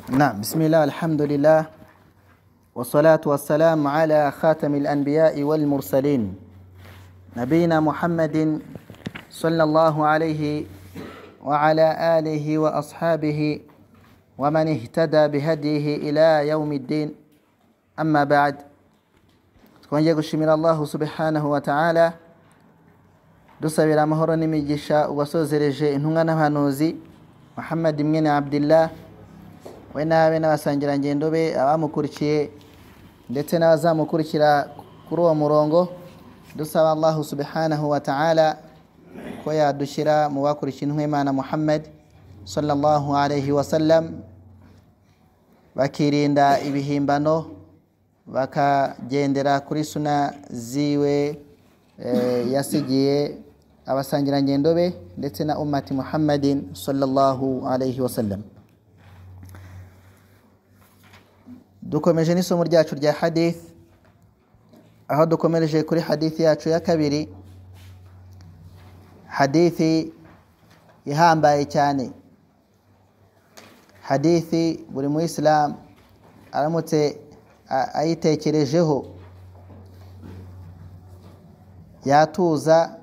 نعم بسم الله الحمد لله والصلاة والسلام على خاتم الأنبياء والمرسلين نبينا محمد صلى الله عليه وعلى آله وأصحابه ومن اهتدى بهديه إلى يوم الدين أما بعد twongeye gushimira allahu subhanahu wa ta'ala dusabira amahoro n'imigisha uwasozereje intumwa n'abahanuzi muhammad mwene abdillah we n'abe n'abasangirangendo be abamukurikiye ndetse n'abazamukurikira kuri uwo murongo dusaba allahu subhanahu wa ta'ala ko yadushyira mu bakurikiye intumwa y'imana muhammad sallallahu alayhi wasallam bakirinda ibihimbano bakagendera kuri suna ziwe eh, yasigiye abasangirangendo be ndetse na umati muhammadin sallallahu alayhi wasallam dukomeje n'isomo ryacu rya hadith aho dukomereje kuri hadith yacu ya kabiri hadithi ihambaye cyane hadithi buri muyisilamu aramutse a- ayitekerejeho yatuza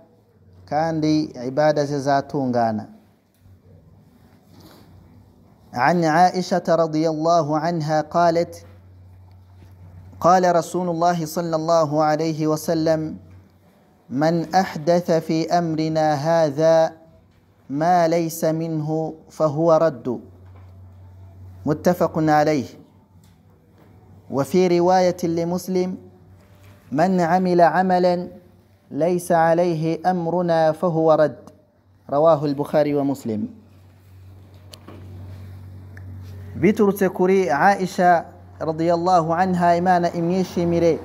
kandi ibada ze zatungana عن عائشة رضي الله عنها قالت قال رسول الله صلى الله عليه وسلم من أحدث في أمرنا هذا ما ليس منه فهو رد متفق عليه وفي رواية لمسلم من عمل عملا ليس عليه أمرنا فهو رد رواه البخاري ومسلم biturutse kuri aisha radiyallahu anha imana imwishimire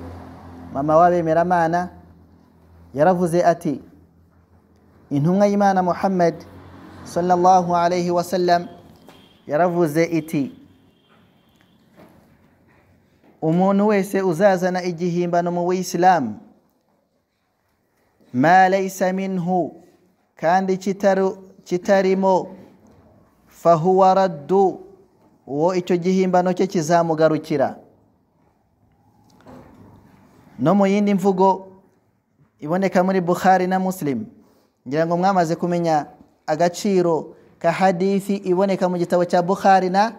mama w'abemeramana yaravuze ati intumwa y'imana muhammad sallallahu alayhi wasallam yaravuze iti umuntu wese uzazana igihimbano mu buyisilamu ma laysa minhu kandi kitaru- kitarimo fahuwa raddu uwo icyo gihimbano cye kizamugarukira no mu yindi mvugo iboneka muri bukhari na muslim ngira ngo mwamaze kumenya agaciro ka hadithi iboneka mu gitabo cya bukhari na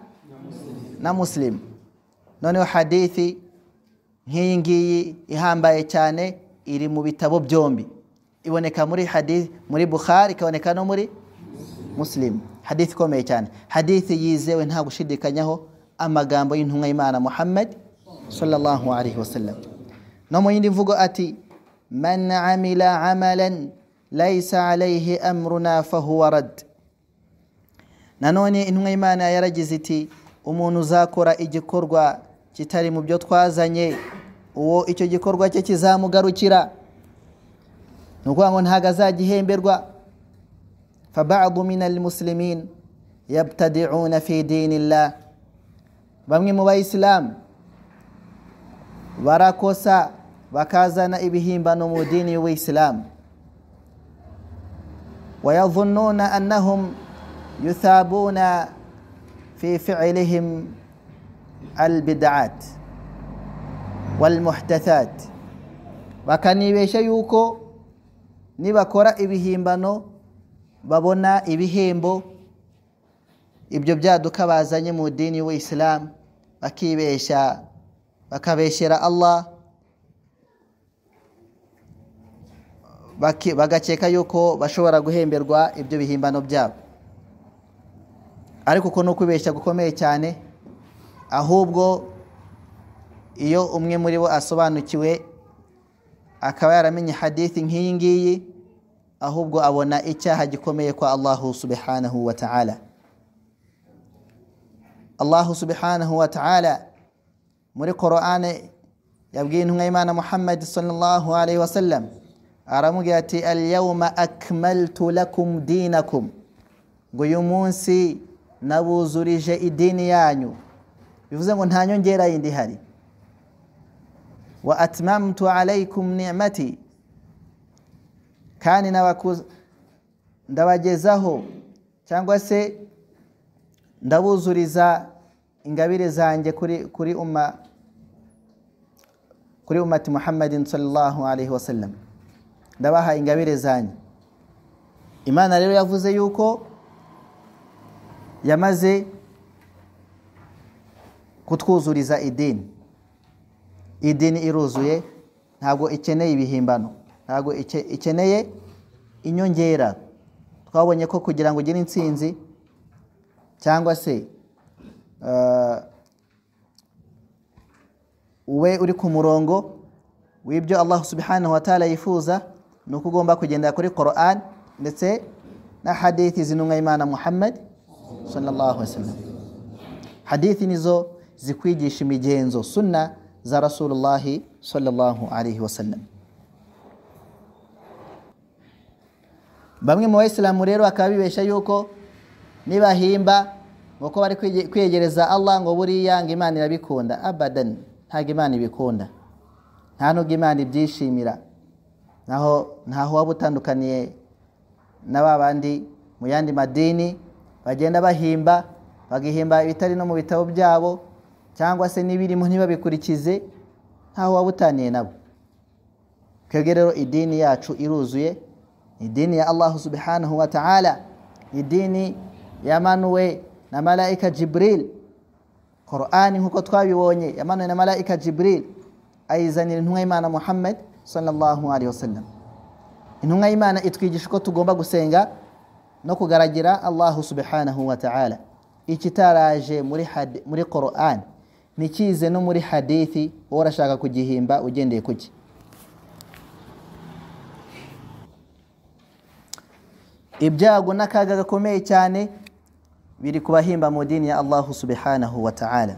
na muslim noneho hadithi nk'iyi ngiyi ihambaye cyane iri mu bitabo byombi iboneka muri hadith muri bukhari ikaboneka no muri muslim hadithi ikomeye cyane hadithi yizewe nta gushidikanyaho amagambo y'intumwa y'imana muhammad sallallahu alaihi wasallam no mu yindi mvugo ati man amila amalan laisa alaihi amruna fahuwa rad nanone intumwa y'imana yaragize iti umuntu uzakora igikorwa kitari mu byo twazanye uwo icyo gikorwa cye kizamugarukira ni ukuvuga ngo ntabwo azagihemberwa فبعض من المسلمين يبتدعون في دين الله bamwe mu bayisilamu barakosa bakazana ibihimbano mu dini y'ubuyisilamu wayadhununa annahum yuthabuna fi ficilihim albidaat walmuhdathat bakanibeshya yuko nibakora ibihimbano babona ibihembo ibyo byaduka bazanye mu dini y'ubuyisilamu bakibeshya bakabeshyera allah baki- bagakeka yuko bashobora guhemberwa ibyo bihimbano byabo ariko uko ni ukwibeshya gukomeye cyane ahubwo iyo umwe muri bo asobanukiwe akaba yaramenye hadithi nk'iyi ngiyi ahubwo abona icyaha gikomeye kwa allahu subhanahu wa ta'ala allahu subhanahu wa ta'ala muri qur'ane yabwiye intumwa y'imana muhammad sallallahu alaihi wasallam aramubwira ati alyawma akmaltu lakum dinakum ngo uyu munsi nabuzurije idini yanyu bivuze ngo nta nyongera yindi ihari wa atmamtu alaikum ni'mati kandi n'abakuze ndabagezaho cyangwa se ndabuzuriza ingabire zanjye kuri kuri umma kuri umati muhammadin sallallahu alaihi wasallam ndabaha ingabire zanyu imana rero yavuze yuko yamaze kutwuzuriza idini idini iruzuye ntabwo ikeneye ibihimbano ntabwo ike- ikeneye inyongera twabonye ko kugira ngo ugire intsinzi cyangwa se eh, ube uri ku murongo w'ibyo Allah subhanahu wa ta'ala yifuza ni uko ugomba kugendera kuri Quran ndetse na hadithi zinumwa Imana Muhammad sallallahu alaihi wasallam hadithi nizo zikwigisha imigenzo sunna za Rasulullah sallallahu alaihi wasallam bamwe mu bayisilamu rero bakaba bibeshya yuko nibahimba ngo ko bari kwige- kwiyegereza Allah ngo buriya ngo Imana irabikunda abadan ntabwo Imana ibikunda nta nubwo Imana ibyishimira naho ntaho waba utandukaniye na ba bandi mu yandi madini bagenda bahimba bagahimba ibitari no mu bitabo byabo cyangwa se n'ibirimo ntibabikurikize ntaho waba utaniye nabo twebwe rero idini yacu iruzuye idini ya allahu subhanahu wa ta'ala idini yamanuwe na malaika jibril qurani nk'uko twabibonye yamanuwe na malaika jibril ayizanira intumwa y'imana muhammad sallallahu alaihi wasallam intumwa y'imana itwigisha uko tugomba gusenga no kugaragira allahu subhanahu wa ta'ala ikitaraje muri had- muri qurani ntikize no muri hadithi wowe urashaka kugihimba ugendeye kuki ibyago n'akaga gakomeye cyane biri ku bahimba mu dini ya allahu subhanahu wa ta'ala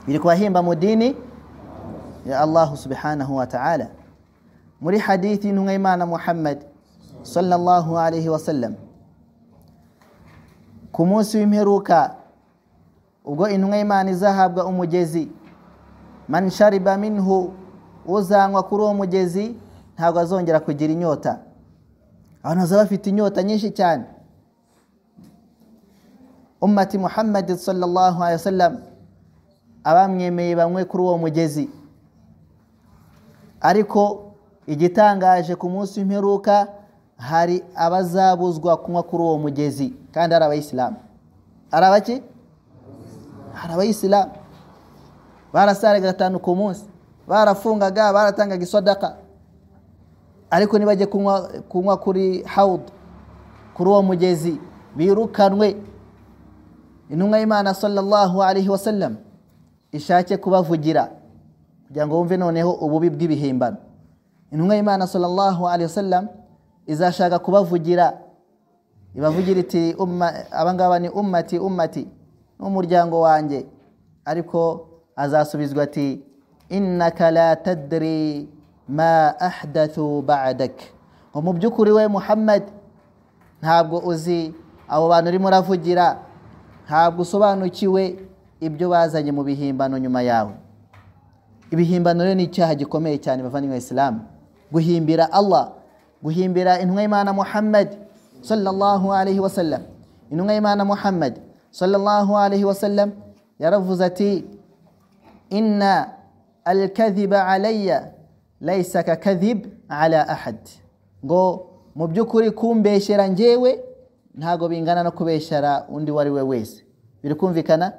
biri ku bahimba mu dini ya allahu subhanahu wa ta'ala muri hadithi y'intumwa y'imana muhammad sallallahu alaihi wasallam ku munsi w'imperuka ubwo intumwa y'imana izahabwa umugezi man shariba minhu uzanywa kuri uwo mugezi ntabwo azongera kugira inyota abantu bazaba bafite inyota nyinshi cyane ummati muhammadi sallallahu alaihi wasallam abamwemeye bamwe kuri uwo mugezi ariko igitangaje ku munsi w'imperuka hari abazabuzwa kunywa kuri uwo mugezi kandi ari abayisilamu ari abaki hari abayisilamu barasaraga gatanu ku munsi barafungaga baratangaga isodaka ariko nibajya kunywa kunywa kuri hawudu kuri uwo mugezi birukanwe intumwa y'imana sallallahu alaihi wasallam ishake kubavugira kugira ngo bumve noneho ububi bw'ibihimbano intumwa y'imana sallallahu alaihi wasallam izashaka kubavugira ibavugira iti "Umma- abangaba ni ummati ummati n'umuryango wanjye ariko azasubizwa ati innaka la tadri ma ahdathu ba'dak ngo mu by'ukuri we muhammad ntabwo uzi abo bantu urimo uravugira ntabwo usobanukiwe ibyo bazanye mu bihimbano nyuma yawe ibihimbano rero ni icyaha gikomeye cyane bavandimwe isilamu guhimbira allah guhimbira intumwa y'imana muhammad sallallahu alaihi wasallam intumwa y'imana muhammad sallallahu alaihi wasallam yaravuze ati inna alkadhiba alayya laysa kakadhib ala ahad ngo mu by'ukuri kumbeshyera njyewe ntabwo bingana no kubeshyera undi uwo ari we wese biri kumvikana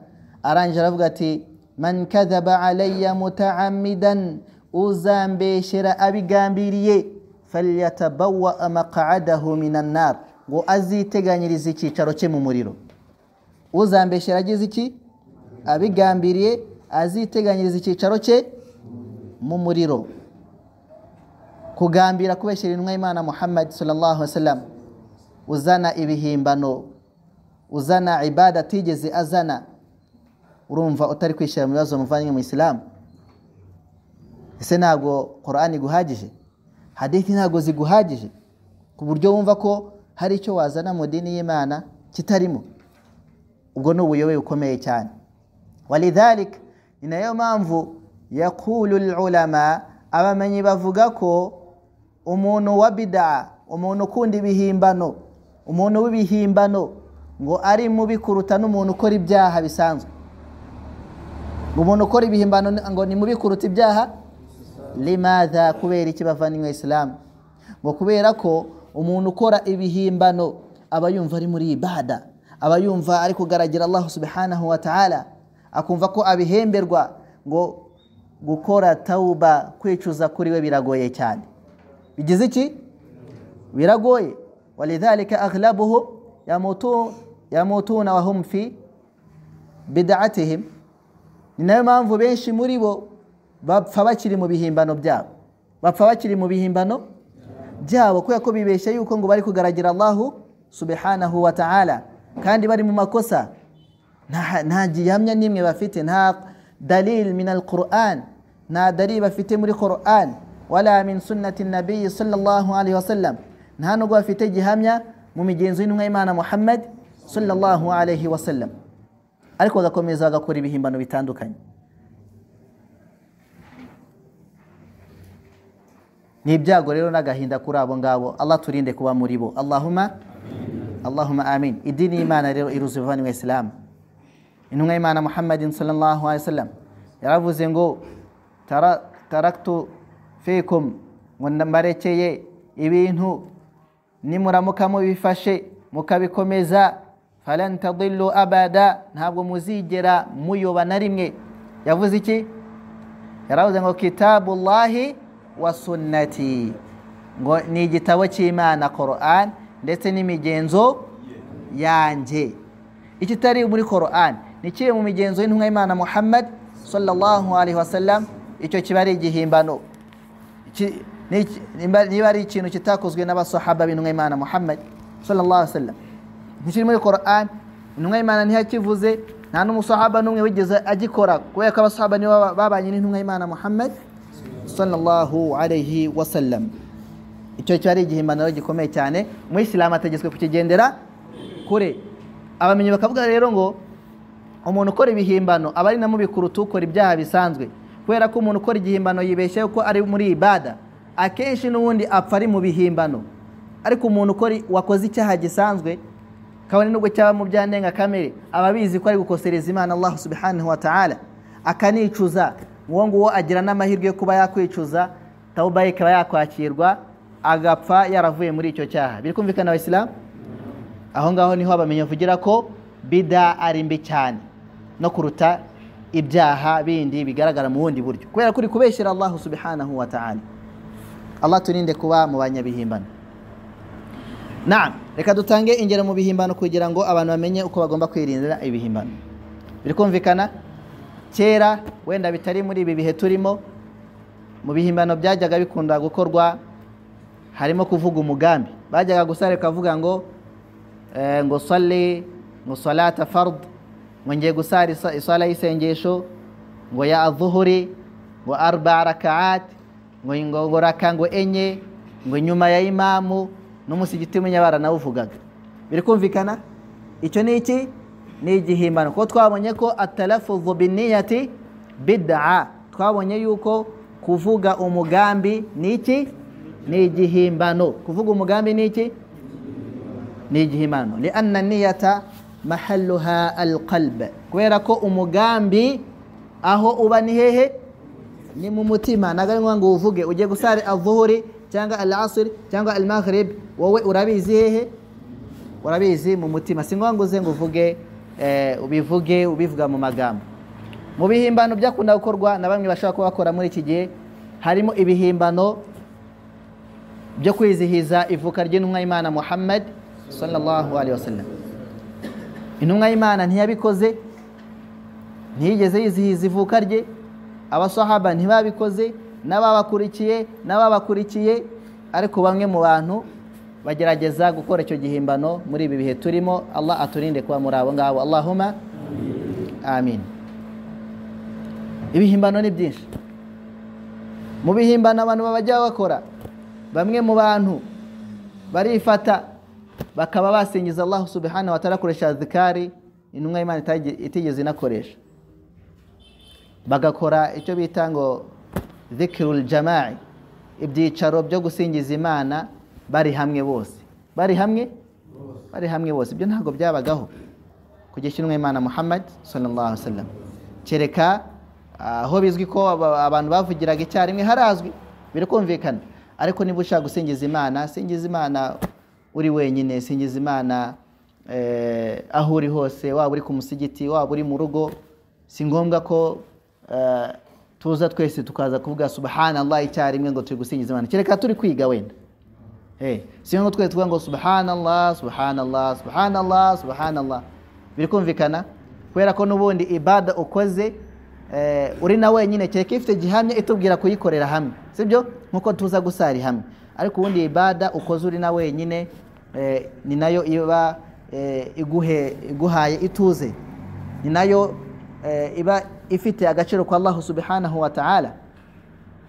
arangije aravuga ati man kadhaba alayya mutaamidan uzambeshyera abigambiriye falyatabawaa maqadahu minan nar ngo aziteganyirize icyicaro cye mu muriro uzambeshyera agize iki abigambiriye aziteganyiriza icyicaro cye mu muriro kugambira kubeshyira intumwa y'imana muhammad sallallahu wasallam uzana ibihimbano uzana ibada atigeze azana urumva utari kwishyira mu bibazo muvanye mu isilamu ese ntabwo korani iguhagije hadithi ntabwo ziguhagije ku buryo wumva ko hari icyo wazana mu dini y'imana kitarimo ubwo ni ubuyobe bukomeye cyane walidhalik ni nayo mpamvu yakulu lulama abamenyi bavuga ko umuntu wa bidaa umuntu ukunda ibihimbano umuntu w'ibihimbano ngo ari mubi kuruta n'umuntu ukora ibyaha bisanzwe ngo umuntu ukora ibihimbano ni- ngo nimubikuruta ibyaha limadha kubera iki bavanywe isilamu ngo kubera ko umuntu ukora ibihimbano aba yumva ari muri ibada aba yumva ari kugaragira allah subhanahu wa ta'ala akumva ko abihemberwa ngo gukora tawuba kwicuza kuri we biragoye cyane bigize iki biragoye walidhalika aghlabuhum yamutu yamutuna wahum fi bidatihim ni nayo mpamvu benshi muri bo bapfa bakiri mu bihimbano byabo bapfa bakiri mu bihimbano byabo kubera ko bibeshya yuko ngo bari kugaragira allahu subhanahu wa ta'ala kandi bari mu makosa nta nta gihamya n'imwe bafite nta dalil min alquran nta dalil bafite muri quran wala min sunnati nabiyi sallallahu alaihi wasallam nta nubwo bafite gihamya mu migenzo y'intumwa y'imana muhammad sallallahu alaihi wasallam ariko bagakomeza bagakora ibihimbano bitandukanye ni ibyago rero n'agahinda kuri abo ngabo allah turinde kuba muri bo allahuma allahuma amin idini y'imana rero iruzi bavanywe isilamu intumwa y'imana muhammadin sallallahu alaihi wasallam yaravuze ngo "Tara- taraktu fikum ngo mbarekeye ibintu nimuramuka mubifashe mukabikomeza falan tadillu abada ntabwo muzigera muyoba na rimwe yavuze iki yaravuze ngo kitabullahi wa sunnati ngo ni igitabo cy'imana Quran ndetse n'imigenzo yanjye ikitari muri Quran ni kiri mu migenzo y'intumwa y'Imana Muhammad sallallahu alaihi wasallam icyo kiba ari igihimbano Iki- ni iki- nimba- niba ari ikintu kitakozwe n'abasahaba b'intumwa y'Imana Muhammad sallallahu alaihi wasallam ntikiri muri Quran intumwa y'Imana ntiyakivuze nta n'umusahaba n'umwe wigeze agikora kubera ko abasahaba nibo baba- babanye n'intumwa y'Imana Muhammad sallallahu alaihi wasallam icyo cyari igihimbano gikomeye cyane umuyisilamu ategetswe kukigendera kure abamenyi bakavuga rero ngo umuntu ukora ibihimbano aba ari namubikuruta ukora ibyaha bisanzwe kubera ko umuntu ukora igihimbano yibeshya yuko ari muri ibada akenshi n'ubundi apfa ari mu bihimbano ariko umuntu ukora wakoze icyaha gisanzwe kabone nubwo cyaba mu byandenga kamere aba abizi ko ari gukosereza imana allah subhanahu wa ta'ala akanicuza uwo nguwo agira n'amahirwe yo kuba yakwicuza tawuba ye ikaba yakwakirwa agapfa yaravuye muri icyo cyaha biri kumvikana abasilamu aho ngaho niho abamenya bavugira ko bida ari mbi cyane no kuruta ibyaha bindi bigaragara mu bundi buryo kubera ko uri kubeshyira allah subhanahu wa ta'ala allah turinde kuba mu banyabihimbano Naam, reka dutange ingero mu bihimbano kugira ngo abantu bamenye uko bagomba kwirindira ibihimbano biri kumvikana kera wenda bitari muri ibi bihe turimo mu bihimbano byajyaga bikunda gukorwa harimo kuvuga umugambi bajyaga gusara bakavuga ngo eh, ngo sali ngo salata fard ngo ngiye gusara isa- isala y'isengesho ngo ya adhuhuri ngo arba rakaat ngo ngo ngo raka ngo enye ngo nyuma ya imamu n'umusigiti w'umunyabara nawe uvugaga biri kumvikana icyo ni iki ni igihimbano kuko twabonye ko atalafuzu biniyati bid'a twabonye yuko kuvuga umugambi ni iki ni igihimbano kuvuga umugambi ni iki ni igihimbano lianna niyata mahalluha alqalb kubera ko umugambi aho uba ni hehe ni mu mutima ntabwo ari ngombwa ngo uvuge ugiye gusara avuhuri cyangwa al asiri cyangwa al maghrib wowe urabizi hehe urabizi mu mutima si ngombwa uze ngo uvuge eh, ubivuge ubivuga mu magambo mu bihimbano byakunda gukorwa na bamwe bashobora kuba bakora muri iki gihe harimo ibihimbano byo kwizihiza ivuka ry'intumwa y'imana muhammad sallallahu alaihi wasallam intumwa y'imana ntiyabikoze ntiyigeze yizihiza ivuka rye abasahaba ntibabikoze n'ababakurikiye n'ababakurikiye ariko bamwe mu bantu bagerageza gukora icyo gihimbano muri ibi bihe turimo allah aturinde kuba muri abo ngabo allahuma amin ibihimbano ni byinshi mu bihimbano abantu babajya bakora bamwe mu bantu barifata bakaba basingiza allah subhanahu wa ta'ala koresha zikari intumwa y'imana itage- itigeze inakoresha bagakora icyo bita ngo zikirul jama'i ibyicaro byo gusingiza imana bari hamwe bose bari hamwe bari hamwe bose ibyo ntabwo byabagaho ku gishinwa imana muhammad sallallahu alaihi wasallam kereka aho bizwi ko aba- abantu bavugiraga icyarimwe harazwi birakumvikana ariko niba ushaka gusingiza imana singiza imana uri wenyine singiza imana eh, aho uri hose waba uri ku musigiti waba uri mu rugo si ngombwa ko eh, tuza twese tukaza kuvuga subhanallah icyarimwe ngo turi gusingiza imana kereka turi kwiga wenda Eh, si ngo twese tuvuga ngo subhanallah subhanallah subhanallah subhanallah birikumvikana kubera ko n'ubundi ibada ukoze eh, uri na wenyine kereka ifite gihamya itubwira kuyikorera hamwe sibyo nkuko tuza gusari hamwe ariko ubundi ibada ukoze uri na wenyine eh, ni nayo iba eh, iguhe iguhaye ituze ni nayo eh, iba ifite agaciro kwa Allah subhanahu wa ta'ala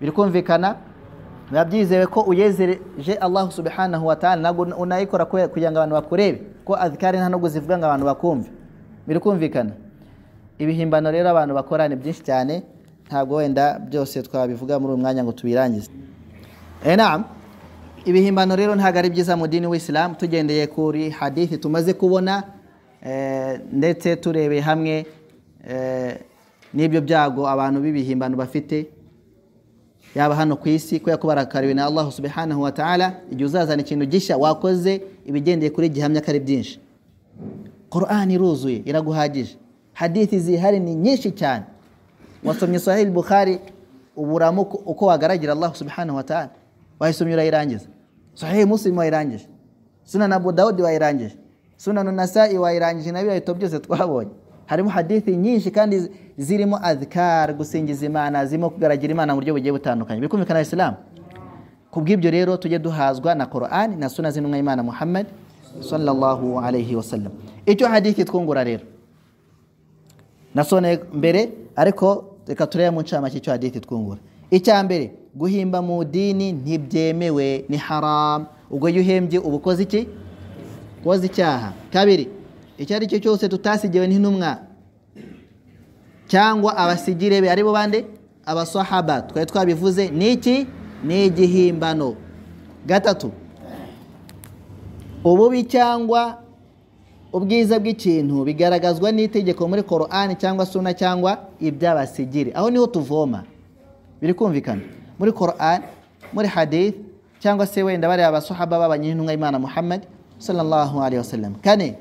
birikumvikana biba byizewe ko uyezereje Allah subhanahu wa ta'ala ntabwo unayikora kwe- kugira ngo abantu bakurebe ko azikari nta nubwo zivuga ngo abantu bakumve birikumvikana ibihimbano rero abantu bakora ni byinshi cyane ntabwo wenda byose twabivuga muri uyu mwanya ngo tubirangize eh naam ibihimbano rero ntabwo ari byiza mu dini w'isilamu tugendeye kuri hadithi tumaze kubona eh, ndetse turebeye hamwe eh, n'ibyo byago abantu b'ibihimbano bafite yaba hano ku isi kubera ko barakariwe na Allah subhanahu wa ta'ala igihe uzazana ikintu gishya wakoze ibigendeye kuri gihamya ko ari byinshi Qur'an iruzuye iraguhagije hadithi zihari ni nyinshi cyane wasomye Sahih Bukhari uburamo uko- uko wagaragira Allah subhanahu wa ta'ala wayisomye urayirangiza Sahih Muslim wayirangije Sunan Abu Dawud wayirangije Sunan Nasa'i wayirangije nabyo ahita byose twabonye harimo hadithi nyinshi kandi zi- zirimo adhkar gusingiza Imana zirimo kugaragira Imana mu buryo bugiye butandukanye bikumvikana Islam kubw'ibyo rero tujye duhazwa na Qur'an na suna z'intumwa y'Imana Muhammad sallallahu alayhi wasallam icyo hadithi twungura rero nasone mbere ariko reka turebe mu ncamake icyo hadithi twungura icya mbere guhimba mu dini ntibyemewe ni haram ubwo iyo uhembye uba ukoze iki ukoze icyaha kabiri icyo ari cyo cyose tutasigiwe n'intumwa cyangwa abasigire be aribo bande abasahaba twari twabivuze ni iki ni igihimbano gatatu ububi cyangwa ubwiza bw'ikintu bigaragazwa n'itegeko muri korani cyangwa suna cyangwa iby'abasigire aho niho tuvoma biri kumvikana muri korani muri hadith cyangwa se wenda bariya abasahaba b'abanyirintumwa y'imana muhammad sallallahu alaihi wasallam kane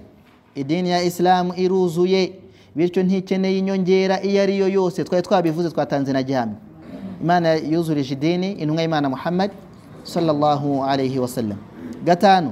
idini ya isilamu iruzuye bityo ntikeneye inyongera iyo ari yo yose twari twabivuze twatanze na gihamya imana yuzurije idini intumwa y'imana muhammad sallallahu alaihi wasallam gatanu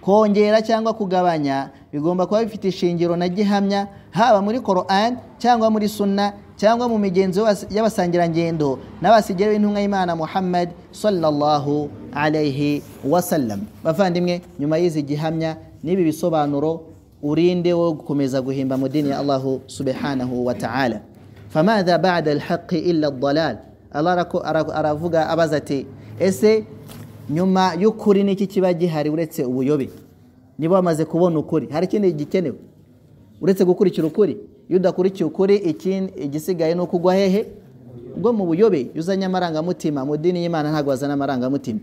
kongera cyangwa kugabanya bigomba kuba bifite ishingiro na gihamya haba muri Qur'an cyangwa muri sunna cyangwa mu migenzo y'abas- y'abasangirangendo n'abasigira b'intumwa y'Imana Muhammad sallallahu alayhi wasallam bavandimwe nyuma y'izi gihamya n'ibi bisobanuro urinde wo gukomeza guhimba mu dini ya Allah subhanahu wa ta'ala famadha ba'da al-haqqi illa ad-dalal Allah arako- ara- aravuga abaza ati ese nyuma y'ukuri n'iki kiba gihari uretse ubuyobe niba wamaze kubona ukuri hari ikindi gikenewe uretse gukurikira ukuri iyo udakurikiye ukuri ikindi- igisigaye ni ukugwa hehe ubwo mu buyobe iyo uzanye amarangamutima mu dini y'imana ntabwo wazana amarangamutima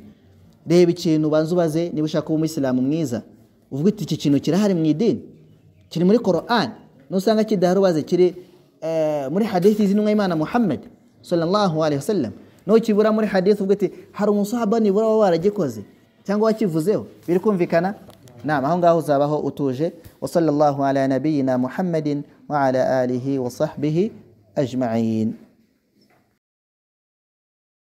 reba ikintu ubanza ubaze niba ushaka kuba umuyisilamu mwiza uvuga uti iki kintu kirahari mu idini kiri muri korani nusanga kidahari ubaze kiri eh, muri hadithi z'intumwa y'imana muhammad sallallahu alaihi wasallam nukibura muri hadithi uvuga uti hari umusahaba nibura waba waragikoze cyangwa wakivuzeho biri kumvikana nama aho ngaho uzabaho utuje wa sallallahu ala nabiyina muhammadin wa ala alihi wa sahbihi ajma'in